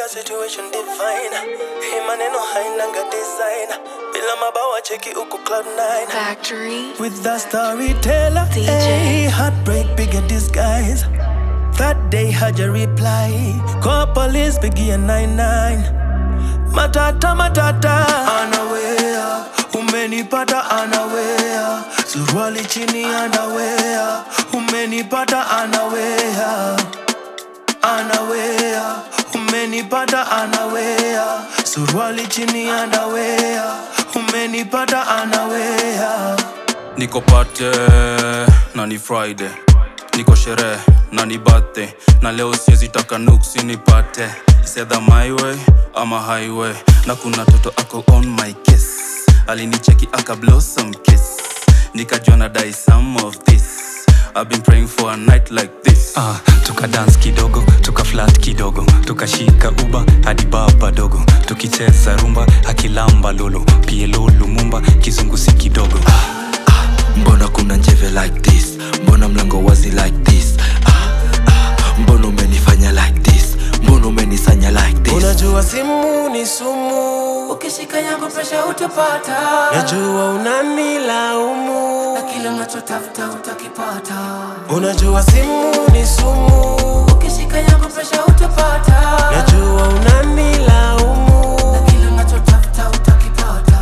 kila situation divine hii maneno hainanga design bila mabawa cheki uko cloud 9 Factory. with the storyteller DJ. hey, heartbreak bigger disguise that day had your reply call police biggie 99 matata matata anawea umenipata anawea suruali chini anawea umenipata anawea anawea umenipata anawea suruali chini anawea umenipata anawea niko pate na ni friday niko sherehe na ni birthday na leo siwezi taka nuksi nipate sedha my way ama highway na kuna toto ako on my kiss alinicheki aka blossom kiss nikajua na die some of this I've been praying for a night like this Ah, tuka dance kidogo tuka flat kidogo tukashika uba hadi baba dogo tukicheza rumba akilamba lolo pielo lumumba kizungusi kidogo mbona kuna njeve like this mbona mlango wazi like this ah, ah, mbona umenifanya like this mbona umenisanya like this unajua simu ni sumu ukishika yangu presha utapata najua unanilaumu na kile unachotafuta utakipata unajua simu ni sumu ukishika yangu presha utapata najua unanilaumu na kile unachotafuta utakipata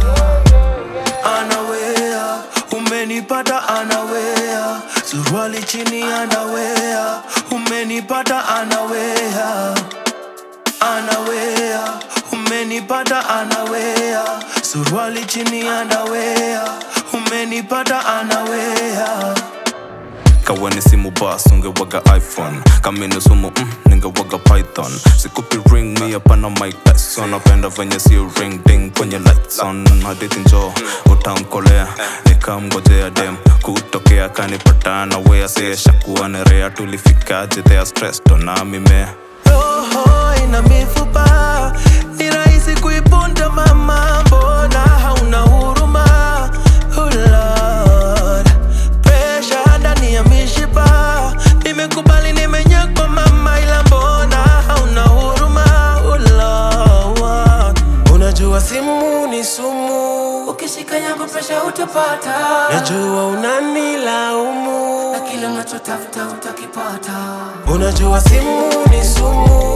anawea umenipata anawea suruali chini anawea umenipata anawea anawea umenipata anawea suruali chini anawea umenipata anawea kaweni simu bas ungewaga iphone kamini sumu mm, ningewaga python sikupi ring mi hapana mike tyson napenda venye si ring ding kwenye lights on hadithi njo utamkolea nikamgojea dem kutokea kanipatana wea sieshakuwa nerea tulifikaje thea stressed na mimea roho ina mifupa ni rahisi kuiponda mama mbona hauna huruma oh Lord. Pressure ndani ya mishipa nimekubali nimenyekwa mama ila mbona hauna huruma oh Lord. unajua simu ni sumu ukishika yangu presha utapata najua unanilaumu na kile unachotafuta utakipata unajua simu ni sumu